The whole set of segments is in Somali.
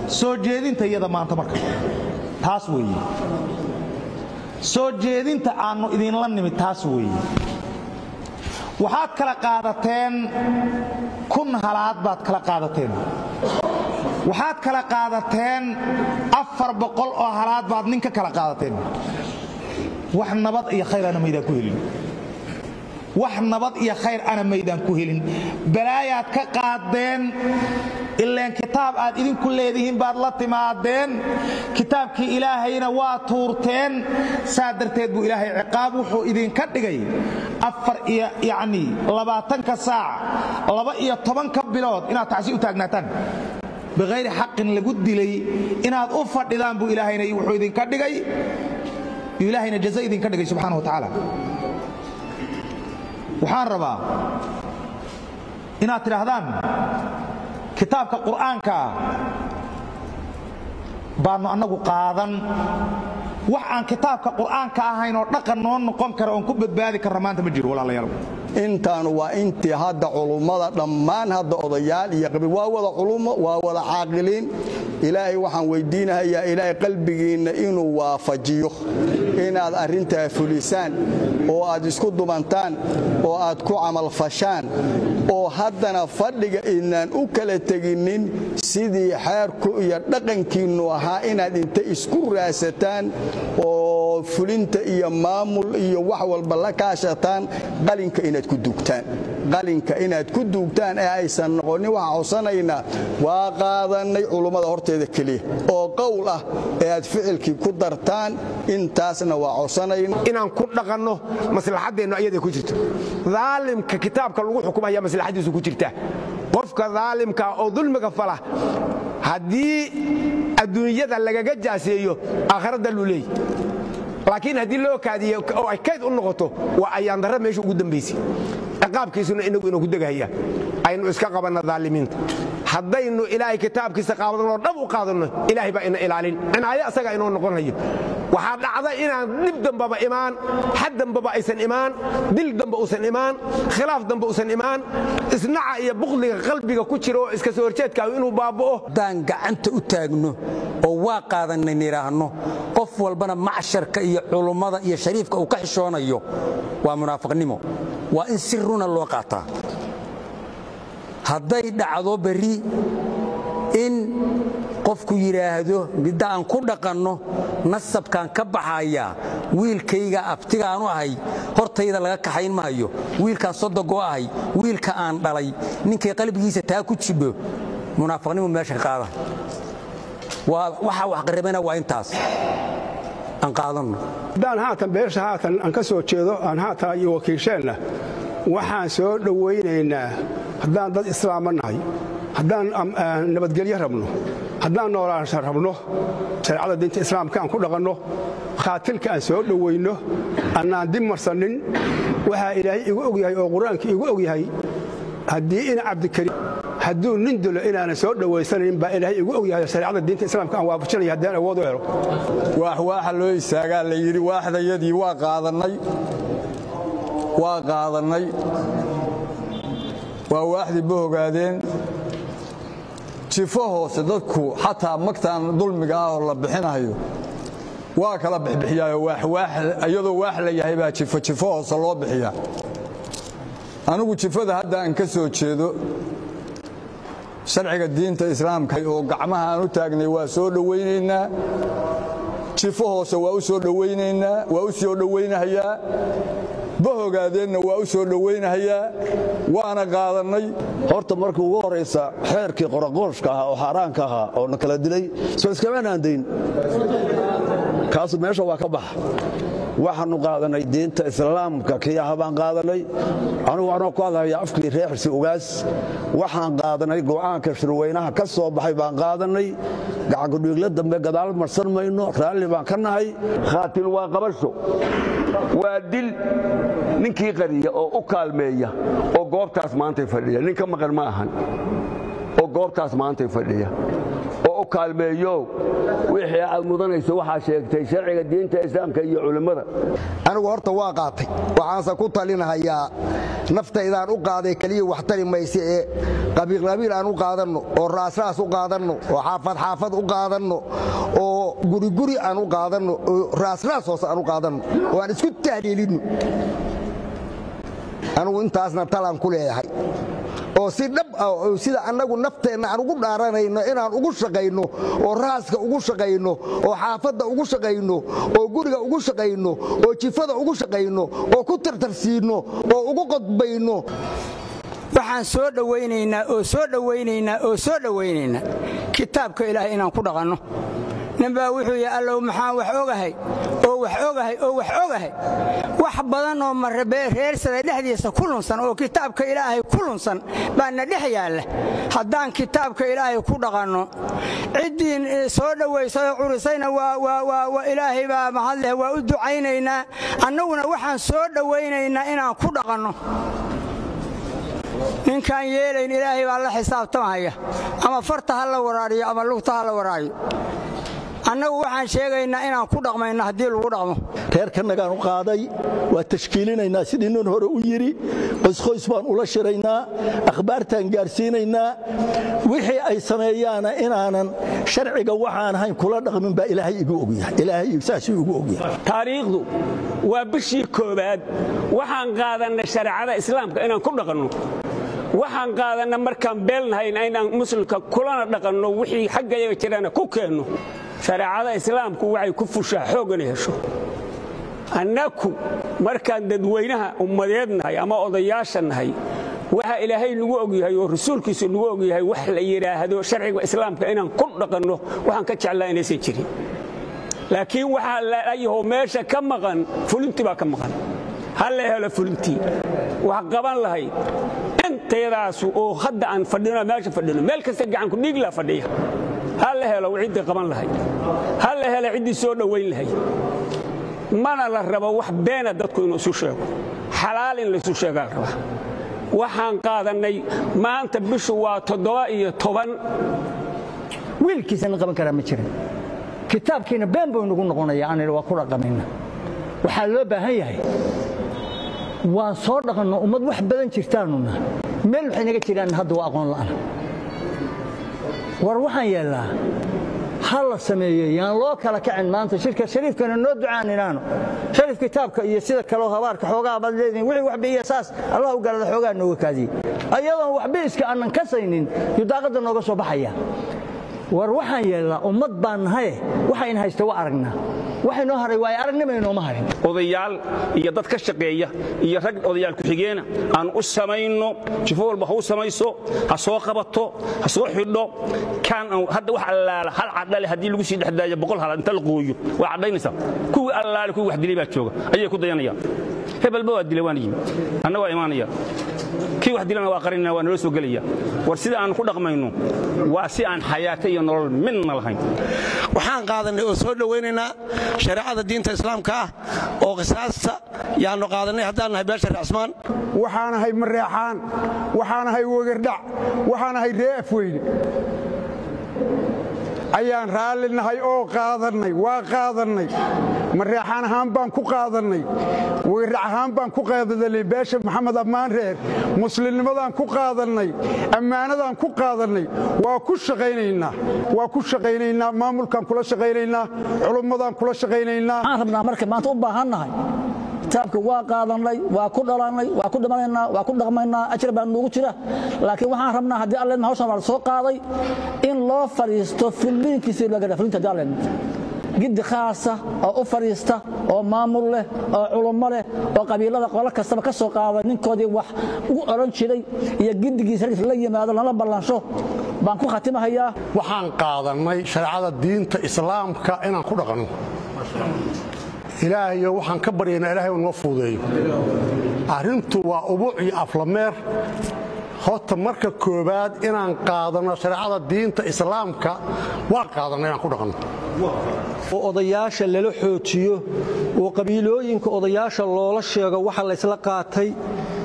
soo jeedinta iyada maanta marka taas weeye soo jeedinta aannu idinla nimid taas weeye waxaad kala qaadateen kun halaad baad kala qaadateen waxaad kala qaadateen afar boqol oo halaad baad nin ka kala qaadateen wax nabad iyo khayr ana maydaan ku helin wax nabad iyo khayr ana maydaan ku helin balaayaad ka qaadeen ileen kitaab aad idinku leedihiin baad la timaadeen kitaabkii ilaahayna waa tuurteen saa darteed buu ilaahay ciqaab wuxuu idinka dhigay afar iyo yacnii labaatanka saac laba iyo tobanka bilood inaad tacsi u taagnaataan bikhayri xaqin lagu dilay inaad u fadhidaan buu ilaahayna wuxuu idinka dhigay ilaahayna jaza idinka dhigay subxaana wa tacaala waxaan rabaa inaad tidhaahdaan kitaabka qur'aanka ah baannu annagu qaadan wax aan kitaabka qur'aanka ahayn oo dhaqan noo noqon kara oon ku badbaadi karra maanta ma jiro walaalayaal intaanu waa intii hadda culummada dhammaan hadda odayaal iyo qabiil waa wada culummo waa wada caaqiliin ilaahay waxaan weydiinahayaa ilaahay qalbigiinna inuu waafajiyo inaad arrintaa fulisaan oo aad isku dumantaan oo aad ku camalfashaan oo haddana fadhiga idnaan u kala teginin sidii xeerku iyo dhaqankiinnu ahaa inaad inta isku raasataan oo fulinta iyo maamul iyo wax walba la kaashataan qalinka inaad ku duugtaan qalinka inaad ku duugtaan ee aysan noqonin waxaan codsanaynaa waa qaadannay culummada horteeda keliya oo qowl ah ee aad ficilkii ku dartaan intaasna waa codsanayna inaan ku dhaqanno maslaxaddeennu ayaday ku jirto daalimka kitaabka lagu xukumaya maslaxaddiisu ku jirta qofka daalimka oo dulmiga fala haddii adduunyada lagaga jaaseeyo aakhiradda luu leey laakiin haddii loo kaadiyo oo ay kayd u noqoto waa ayaandarra meesha ugu dambaysay ciqaabkiisuna inagu inuu ku degahaya aynu iska qabanna daalimiinta haddaynu ilaahay kitaabkiisa qaadanoo dhab u qaadanno ilaahay baa ina ilaalin cinaayo asagaa inoo noqon hayo waxaa dhacda inaan dhib dambaba imaan xad dambaba aysan imaan dil damba uusan imaan khilaaf damba uusan imaan isnaca iyo buqliga qalbiga ku jira oo iska soo horjeedkaagu inuu baaba'o haddaan gacanta u taagno oo waa qaadanay nidhaahno qof walbana macsharka iyo culummada iyo shariifka uu ka xishoonayo waa munaafiqnimo waa in si runa loo qaataa hadday dhacdo berri in qofku yidhaahdo midda aan ku dhaqanno nasabkaan ka baxayaa wiilkayga abtigaanu ahay hortayda laga kaxayn maayo wiilkaan sodogoo ahay wiilka aan dhalay ninkay qalbigiisa taa ku jibbo munaafiqnimu meesha ka qaada waxaa wax qarribana waa intaas aan qaadanno haddaan haatan beesha haatan aan ka soo jeedo aan haatan iyo wakiisheenna waxaan soo dhowaynaynaa haddaan dad islaama nahay haddaan nabadgelyo rabno haddaan noolaansha rabno shareecada diinta islaamka aan ku dhaqanno khaatilka aan soo dhowayno annaan dib marsannin waxaa ilaahay igu og yahay oo qur-aanka igu og yahay haddii ina cabdikariim hadduu nin dilo inaanan soo dhowaysanayn baa ilaahay igu og yahay shareecada diinta islaamka aan waafajinaya haddaan awood u helo waax waaxa loo istaagaa la yidhi waaxdayadii waa qaadannay waa qaadannay waa waaxdii ba ogaadeen jifo hoose dadku xataa magtaan dulmiga ah oo la bixinayo waa kala bixbixiyaayo iyadoo waax la yahay baa jifo jifo hoose loo bixiyaa anigu jifada hadda aan ka soo jeedo sharciga diinta islaamka oo gacmaha aan u taagnay waa soo dhowaynaynaa jifo hoose waa u soo dhowaynaynaa waa u soo dhowaynahayaa bahogaadeenna waa u soo dhowaynahayaa waana qaadannay horta markii ugu horaysa xeerkii qoraqooshka ahaa oo xaaraanka ahaa oo na kala dilay soo iskamaanaan dayn kaasu meesha waa ka baxa waxaannu qaadannay diinta islaamka kii aha baan qaadannay anugu waxnoo ku hadlayaa afkii reer xirsi ugaas waxaan qaadannay go'aanka shirweynaha ka soo baxay baan qaadannay gacankudhiigla dambe gadaal marsan mayno raalli baan ka nahay khaatil waa qabasho waa dil ninkii qariya oo u kaalmeeya oo goobtaas maantay fadhiya nin ka maqan ma ahan oo goobtaas maantay fadhiya oo u kaalmeeyo wixii aad mudanayso waxaa sheegtay sharciga diinta islaamka iyo culimmada anigu horta waa qaatay waxaanse ku talinahayaa naftaydaan u qaaday keliya wax tari mayse ee qabiilqabiil aan u qaadanno oo raasraas u qaadanno oo xaafad xaafad u qaadanno oo guriguri aan u qaadanno oo raasraas hoose aan u qaadanno oo aan isku tahliilinno anugu intaasna talaan ku leeyahay oo si dhab ah oo sida annagu nafteenna aan ugu dhaaranayno inaan ugu shaqayno oo raaska ugu shaqayno oo xaafadda ugu shaqayno oo guriga ugu shaqayno oo jifada ugu shaqayno oo ku tartarsiinno oo ugu qodbayno waxaan soo dhowaynaynaa oo soo dhowaynaynaa oo soo dhowaynaynaa kitaabka ilaahay inaan ku dhaqanno ninbaa wuxuu yidhi allow maxaan wax ogahay oo wax ogahay oo wax ogahay wax badan oo reersada dhexdiisa ku lunsan oo kitaabka ilaahay ku lunsan baana dhex yaalla haddaan kitaabka ilaahay ku dhaqanno ciddii soo dhowaysay oo curisayna ilaahay baa mahadleh waa u ducaynaynaa annaguna waxaan soo dhowaynaynaa inaan ku dhaqanno ninkaan yeelayn ilaahay baa la xisaabtamahaya ama farta ha la waraariyo ama lugta ha la waraayo annagu waxaan sheegaynaa inaan ku dhaqmayno haddii lagu dhaqmo reerkanagaan u qaaday waa tashkiilinaynaa sidii nin hore u yidhi qoysqoys baan ula shiraynaa akhbaartaan gaarsiinaynaa wixii ay sameeyaana inaanan sharciga waxaan ahayn kula dhaqmin baa ilaahay igu ogyahay ilaahay saasuu igu ogyahay taariikhdu waa bishii koowaad waxaan qaadannay shareecada islaamka inaan ku dhaqanno waxaan qaadanna markaan beelnahayna inaan muslimka kulana dhaqanno wixii xaggayaga jirana ku keenno shareecada islaamku waxay ku fushaa xoogana hesho annaku markaan dadweynaha ummadeed nahay ama odayaasha nahay waxa ilaahay nagu ogyahay oo rasuulkiisu nagu ogyahay wax la yidhaahdo sharciga islaamka inaan ku dhaqanno waxaan ka jeclaa inaysan jirin laakiin waxaa layaho meesha ka maqan fulintii baa ka maqan ha la helo fulintii wax qaban lahayd intayadaasu oo hadda aan fadhino meesha fadhino meel kasta gacanku dhiiglaa fadhiya ha la helo ciddii qaban lahayd ha la helo ciddii soo dhowayn lahayd mana la rabo wax beena dadku inuu isu sheego xalaal in laisu sheegaa la rabaa waxaan qaadannay maanta bishu waa toddoba iyo toban wiilkiisana qaban karaa ma jirin kitaabkiina been buu inagu noqonaya aan waa ku dhaqamayna waxaa loo baahan yahay waan soo dhaqanno ummad wax badan jirtaanuna meel waxay naga jiraan hadda waa aqoon la'aan war waxaan yeellaa ha la sameeyo yaan loo kala kacin maanta shirka shariifkana noo ducaan inaano shariif kitaabka iyo sida kaleo habaarka xoogaa baad leedihin wixii wax biiya saas allah u galada xoogaa nooga kaadiyey ayadoon waxba iska aanan kasaynin yudaaqadda nooga soo baxaya war waxaan yeellaa ummad baan nahaye waxayn haysta waa aragnaa waxa inoo haray waa aragnima inooma harin odayaal iyo dad ka shaqeeya iyo rag odayaal ku-xigeena aan u samayno jifo walba ha u samayso ha soo qabato ha soo xidho kaan hadda wax allaala hal cadhale haddii lagu sii dhexdaayo boqol hal inta la qooyo waa cadhaynaysaa kuwii allaale kuwii wax dilay baa jooga ayay ku dayanayaan hebelba waa dilay waan yimi anna waa imaanaya kii wax dilana waa qarinana waa naloo soo gelaya war sida aan ku dhaqmayno waa si aan xayaato iyo nolol midna lahayn waxaan qaadannay oo soo dhowaynaynaa shareecada diinta islaamka ah oo qisaasta yaannu qaadannay haddaan nahay beesha reecsmaan waxaanahay mareexaan waxaanahay wegerdhac waxaanahay ree afweyne ayaan raalli nahay oo qaadannay waa qaadannay mareexaan ahaan baan ku qaadannay wegerdhac ahaan baan ku qaadannay beesha maxamed ammaan reer muslimnimadaan ku qaadannay ammaanadaan ku qaadannay waa ku shaqaynaynaa waa ku shaqaynaynaa maamulkaan kula shaqaynaynaa culummadaan kula shaqaynaynaa waxaan rabnaa marka maanta u baahannahay kitaabka waa qaadannay waa ku dhalannay waa ku dhimanaynaa waa ku dhaqmaynaa ajir baa noogu jira laakiin waxaan rabnaa haddii allen hawshan waa la soo qaaday in loo fadhiisto fulliinkiisii loo gadha fullinta haddii allen giddi khaasa oo u fadhiista oo maamul leh oo culummo leh oo qabiilada qolo kastaba ka soo qaada ninkoodii wax ugu odhan jiray iyo giddigiisa la yimaado lana ballansho baan ku khatimahayaa waxaan qaadannay shareecada diinta islaamka inaan ku dhaqanno ilaahayo waxaan ka baryaynaa ilahay uu noo fuudeeyo arrintu waa ubuuc iyo aflameer horta marka koowaad inaan qaadanno shareecada diinta islaamka waa qaadanno inaan ku dhaqanno oo odayaasha lala xoojiyo oo qabiilooyinka odayaasha loola sheego waxa laysla qaatay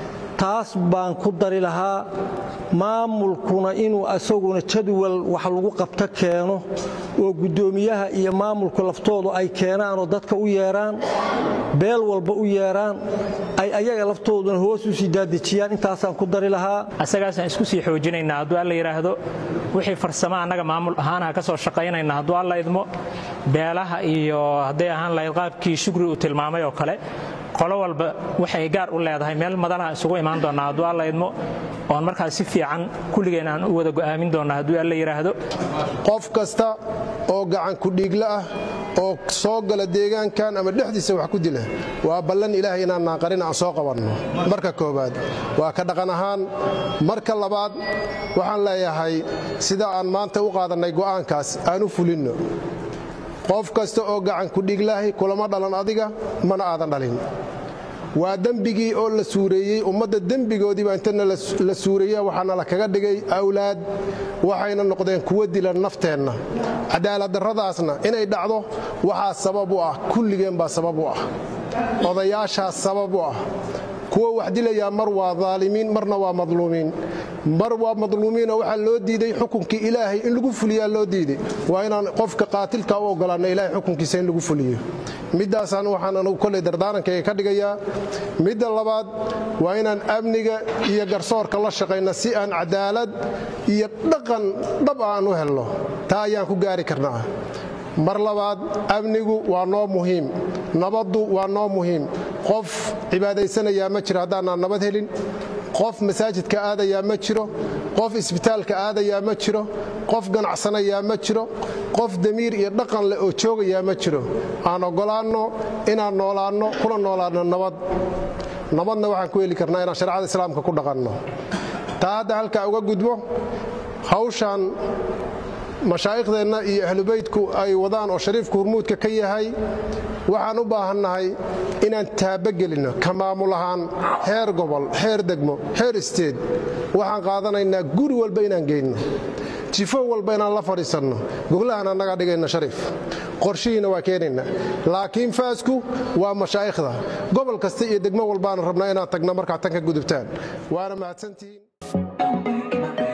taas baan ku dari lahaa maamulkuna inuu asaguna jadwal wax lagu qabto keeno oo guddoomiyaha iyo maamulku laftoodu ay keenaanoo dadka u yeedhaan beel walba u yeedhaan ay ayaga laftooduna hoos u sii daadejiyaan intaasaan ku dari lahaa asagaasaan isku sii xoojinaynaa hadduu alla yidhaahdo wixii farsamo annaga maamul ahaanaha ka soo shaqaynayna hadduu alla idmo beelaha iyo hadday ahaan lahayd qaabkii shugri uu tilmaamay oo kale qolo walba waxay gaar u leedahay meel madalaha isugu imaan doonnaa hadduu alla idmo oon markaas si fiican kulligeen aan u wada go'aamin doonnaa hadduu alla yidhaahdo qof kasta oo gacan kudhiigla ah oo soo gala deegaankan ama dhexdiisa wax ku dila waa ballan ilaahay inaan naaqarin aan soo qabanno marka koowaad waa ka dhaqan ahaan marka labaad waxaan leeyahay sida aan maanta u qaadannay go'aankaas aan u fulinno qof kasta oo gacan kudhiiglahay kulama dhalan adiga mana aadan dhalin waa dembigii oo la suureeyey ummadda dembigoodiiba intana la suureeya waxaana la kaga dhigay awlaad waxayna noqdeen kuwa dilan nafteenna cadaaladdarradaasna inay dhacdo waxaa sabab u ah kulligeen baa sabab u ah odayaashaas sabab u ah kuwa wax dilayaa mar waa daalimiin marna waa madluumiin mar waa madluumiinoo waxaa loo diiday xukunkii ilaahay in lagu fuliyaa loo diiday waa inaan qofka qaatilka u ogolaanno ilahay xukunkiisa in lagu fuliyo middaasaan waxaan anugu kolley dardaarankayga ka dhigayaa midda labaad waa inaan amniga iyo garsoorka la shaqayna si aan cadaalad iyo dhaqan dhab aan u helno taa ayaan ku gaari karnaa mar labaad amnigu waa noo muhiim nabaddu waa noo muhiim qof cibaadaysanayaa ma jiro haddaanaan nabad helin qof masaajidka aadayaa ma jiro qof isbitaalka aadayaa ma jiro qof ganacsanayaa ma jiro qof damiir iyo dhaqan leh oo joogayaa ma jiro aan oggolaanno inaan noolaanno kuna noolaanno nabad nabadna waxaan ku heli karnaa inaan shareecada islaamka ku dhaqanno taa hadda halkaa uga gudbo hawshaan mashaaikhdeenna iyo ahlubeydku ay wadaan oo shariifku hurmuudka ka yahay waxaan u baahannahay inaan taabagelinno ka maamul ahaan heer gobol heer degmo heer isteed waxaan qaadanaynaa guri walba inaan geynno jifo walba inaan la fadhiisanno goglahan annagaa dhigayna shariif qorshihiina waa keenaynaa laakiin faasku waa mashaa'ikhda gobol kasta iyo degmo walbaana rabnaa inaan tagna markaa tan ka gudubtaan waana mahadsantihiin